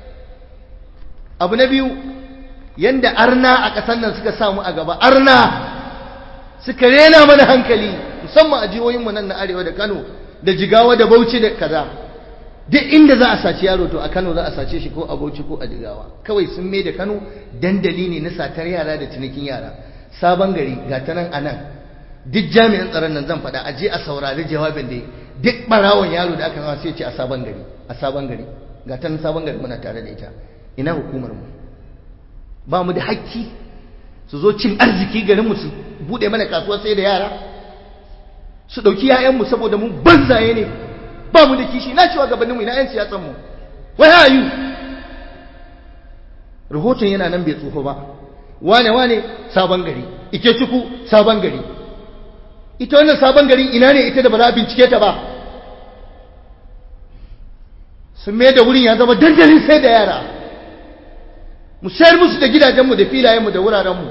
abu na biyu yanda arna a ƙasar nan suka samu a gaba arna suka rena mana hankali musamman a jihohin mu nan na arewa da Kano da Jigawa da Bauchi da kaza duk inda za a saci yaro to a Kano za a sace shi ko a Bauchi ko a Jigawa kawai sun mai da Kano dandali ne na satar yara da cinikin yara sabon gari ga ta nan a nan duk jami'an tsaron nan zan faɗa a je a saurari jawabin da duk barawon yaro da aka sai ce a sabon gari a sabon gari ga ta nan sabon gari muna tare da ita ina hukumar mu ba mu da hakki su zo cin arziki garin mu su bude mana kasuwa sai da yara su dauki yayan mu saboda mu banzaye ne ba mu da kishi na cewa gabanin mu ina yan siyasan mu wai ayu rahoton yana nan bai tsoho ba wane wane sabon gari ike ciku sabon gari ita wannan sabon gari ina ne ita da ba za a bincike ta ba sun mai da wurin ya zama dandalin sai da yara mu sayar musu da gidajenmu da filayenmu da wurarenmu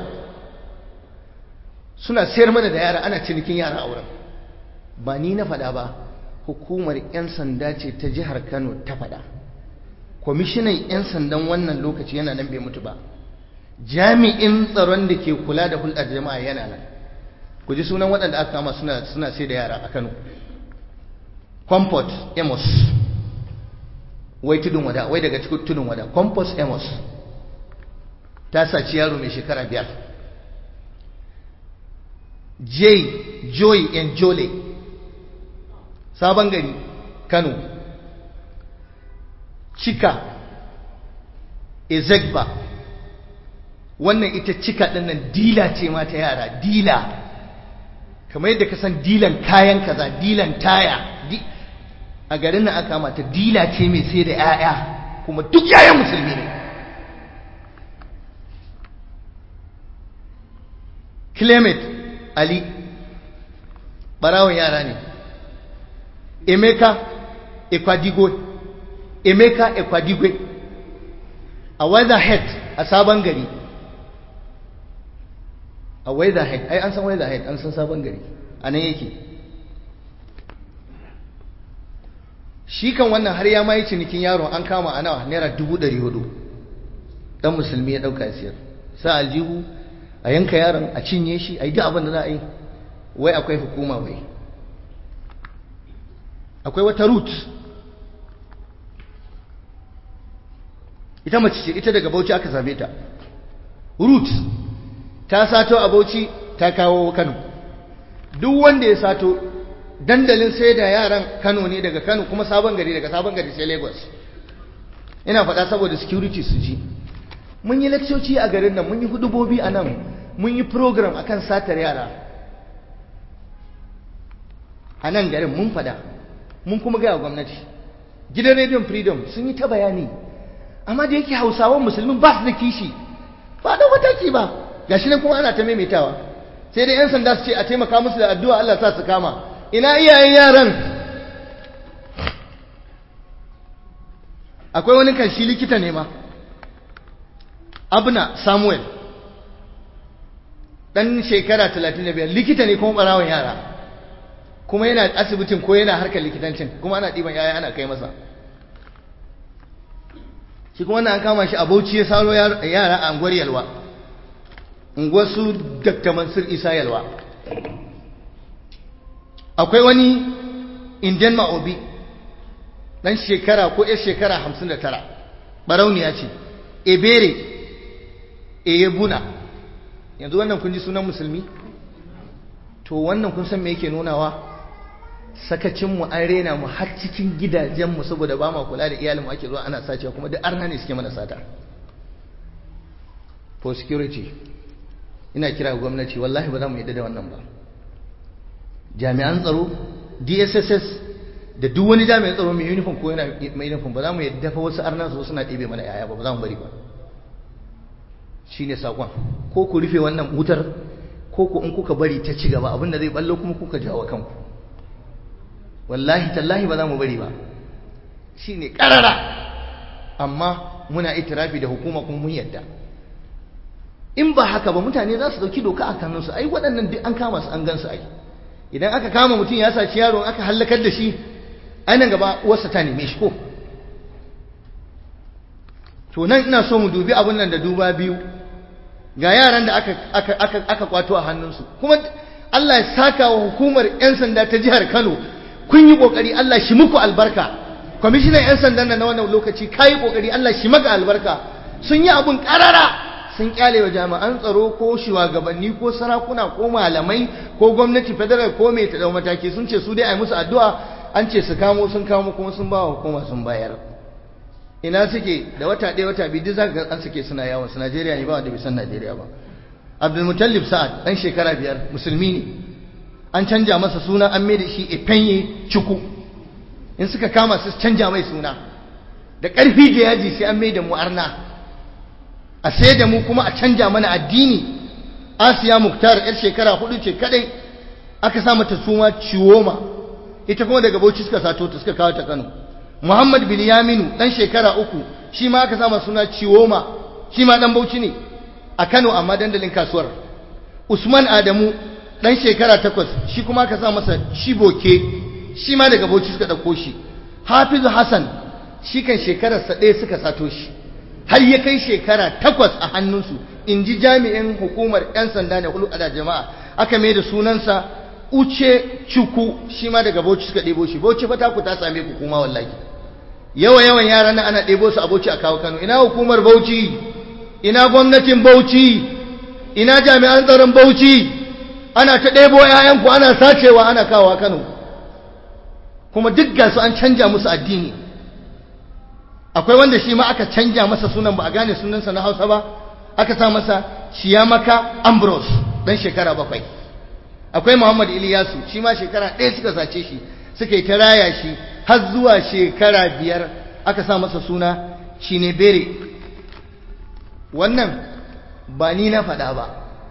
suna sayar mana da yara ana cinikin yara a wurin ba ni na faɗa ba hukumar 'yan sanda ce ta jihar kano ta faɗa kwamishinan 'yan sandan wannan lokaci yana nan bai mutu ba jami'in tsaron da ke kula da hulɗar jama'a yana nan ku ji sunan waɗanda aka kama suna suna sai da yara a kano comfort amos wai tudun wada wai daga cikin tudun wada comfort amos ta saci yaro mai shekara biyar j joy and jole sabon gari kano cika ezekba wannan ita cika dinnan dila ce ma ta yara dila kamar yadda ka san dilan kayan kaza dilan taya a garin nan aka mata dila ce mai sai da 'ya'ya kuma duk 'ya'yan musulmi ne clement ali barawon yara ne emeka ekwadigwe emeka ekwadigwe a weatherhead a sabon gari a weatherhead ai an san weatherhead an san sabon gari a nan yake shi kan wannan har ya mayi cinikin yaron an kama a nawa naira dubu ɗari hudu ɗan musulmi ya ɗauka siyar sa aljihu a yanka yaron a cinye shi a yi duk abin da za a yi wai akwai hukuma wai akwai wata root ita mace ce ita daga bauchi aka same ta root ta sato a bauchi ta kawo kano duk wanda ya sato dandalin sai da yaran kano ne daga kano kuma sabon gari daga sabon gari sai lagos ina faɗa saboda security su ji mun yi lakcoci a garin nan mun yi hudubobi a nan mun yi program akan satar yara a nan garin mun faɗa mun kuma gaya gwamnati gidan rediyon freedom sun yi ta bayani amma da yake hausawan musulmin ba su da kishi ba da mataki ba gashi nan kuma ana ta maimaitawa sai dai yan sanda su ce a taimaka musu da addu'a Allah sa su kama ina iyayen yaran akwai wani kan shi likita ne ma abna samuel dan shekara 35 likita ne kuma barawon yara kuma yana asibitin ko yana harkar likitancin kuma ana ɗiban yaya ana kai masa shi kuma wannan an kama shi a bauchi ya saro yara a unguwar yalwa unguwar su dr mansur isa yalwa akwai wani indian ma'obi dan shekara ko yar shekara hamsin da tara barauniya ce ebere eyebuna yanzu wannan kun ji sunan musulmi to wannan kun san me yake nunawa sakacinmu an rena mu har cikin gidajenmu saboda ba ma kula da iyalinmu ake zuwa ana sacewa kuma duk arna ne suke mana sata for security ina kira gwamnati wallahi ba za mu yadda da wannan ba jami'an tsaro dsss da duk wani jami'an tsaro mai uniform ko yana mai uniform ba za mu yadda fa wasu arna su suna ɗebe mana yaya ba ba za mu bari ba shine sakon ko ku rufe wannan wutar ko ku in kuka bari ta ci gaba abinda zai ballo kuma kuka jawo kanku wallahi tallahi ba za mu bari ba shine karara amma muna itirafi da hukuma kuma mun yadda in ba haka ba mutane za su dauki doka a kanunsu ai waɗannan duk an kama su an gan su ai idan aka kama mutum ya saci yaro aka hallakar da shi ai nan gaba uwarsa ta neme shi ko to nan ina so mu dubi abin nan da duba biyu ga yaran da aka aka aka aka kwato a hannunsu kuma Allah ya saka wa hukumar 'yan sanda ta jihar Kano kun yi kokari Allah shi muku albarka kwamishinan 'yan sandan na wannan lokaci kayi kokari Allah shi maka albarka sun yi abun karara sun kyale wa jami'an tsaro ko shugabanni ko sarakuna ko malamai ko gwamnati federal ko mai ta mataki sun ce su dai a yi musu addu'a an ce su kamo sun kamo kuma sun ba wa hukuma sun bayar ina suke da wata ɗaya wata biyu duk za ka an suke suna yawon su Najeriya ne ba wanda bai san Najeriya ba Abdulmutallib Sa'ad dan shekara biyar musulmi ne an canja masa suna an mai da shi Ifenye Chuku in suka kama su canja mai suna da ƙarfi da yaji sai an mai da mu arna a sai da mu kuma a canja mana addini Asiya Muktar yar shekara hudu ce kadai aka sa mata suna Ciwoma ita kuma daga Bauchi suka sato ta suka kawo ta Kano muhammad bin yaminu dan shekara uku shi ma aka sama suna ciwoma shi ma dan bauchi ne a kano amma dandalin kasuwar usman adamu dan shekara takwas shi kuma aka sa masa shiboke shi ma daga bauchi suka ɗauko shi hafizu hassan shi kan shekararsa ɗaya suka sato shi har ya kai shekara takwas a hannunsu in ji jami'in hukumar 'yan sanda ne hulu da jama'a aka mai da sunansa uce cuku shi ma daga bauchi suka ɗebo shi bauchi fata ku ta same ku kuma wallahi yawa yawan yaran nan ana ɗebo su a bauchi a kawo kano ina hukumar bauchi ina gwamnatin bauchi ina jami'an tsaron bauchi ana ta ɗebo 'ya'yanku ana sacewa ana kawo kano kuma duk gasu an canja musu addini akwai wanda shi ma aka canja masa sunan ba a gane sunansa na hausa ba aka sa masa shiyamaka ambrose dan shekara bakwai akwai muhammad iliyasu shi ma shekara ɗaya suka sace shi suka yi ta raya shi har zuwa shekara biyar aka sa masa suna shinebere wannan ba ni na faɗa ba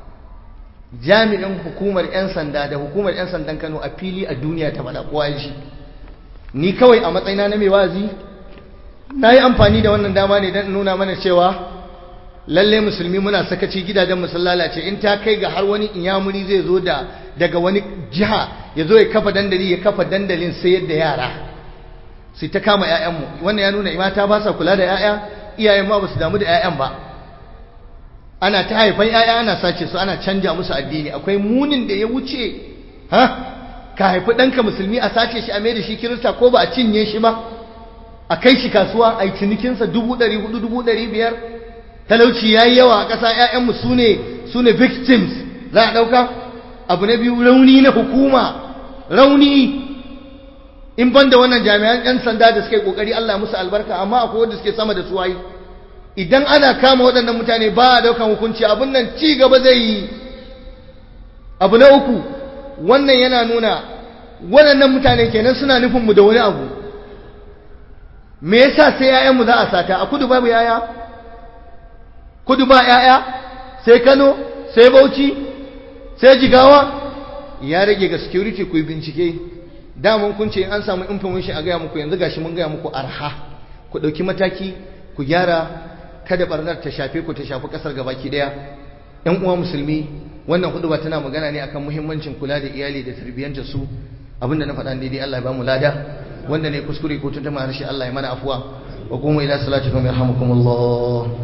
jami'in hukumar 'yan sanda da hukumar 'yan sandan kano a fili a duniya ta faɗa kowa shi ni kawai a matsayina na mai wazi na yi amfani da wannan dama ne don nuna mana cewa lalle musulmi muna sakaci gidajen musul lalace in ta kai ga har wani inyamuri zai zo da daga wani jiha ya zo ya kafa dandali ya kafa dandalin sayar da yara sai ta kama 'ya'yanmu wannan ya nuna mata ba sa kula da 'ya'ya iyayen ma ba su damu da 'ya'yan ba ana ta haifan 'ya'ya ana sace su ana canja musu addini akwai munin da ya wuce ha ka haifi ɗanka musulmi a sace shi a mai da shi kirista ko ba a cinye shi ba a kai shi kasuwa a yi cinikinsa dubu ɗari hudu dubu ɗari biyar talauci ya yi yawa a ƙasa ‘ya'yanmu su ne su ne victims za a ɗauka abu na biyu rauni na hukuma rauni in ban da wannan jami'an ‘yan sanda da suka yi ƙoƙari Allah musu albarka amma akwai wanda suke sama da su wayi idan ana kama waɗannan mutane ba a ɗaukan hukunci abin nan ci gaba zai yi abu na uku wannan yana nuna waɗannan mutane kenan suna nufinmu da wani abu me yasa sai yayanmu za a sata a kudu babu yaya kudu ba yaya sai Kano sai Bauchi sai Jigawa ya rage ga security ku bincike daman kun ce in an samu information a gaya muku yanzu gashi mun gaya muku arha ku dauki mataki ku gyara kada barnar ta shafe ku ta shafi kasar gabaki daya yan uwa musulmi wannan hudu ba tana magana ne akan muhimmancin kula da iyali da tarbiyyanta su abinda na faɗa daidai Allah ya ba mu lada wanda ne kuskure ko tuntuma harshe Allah ya mana afuwa wa kuma ila salatikum yarhamukumullah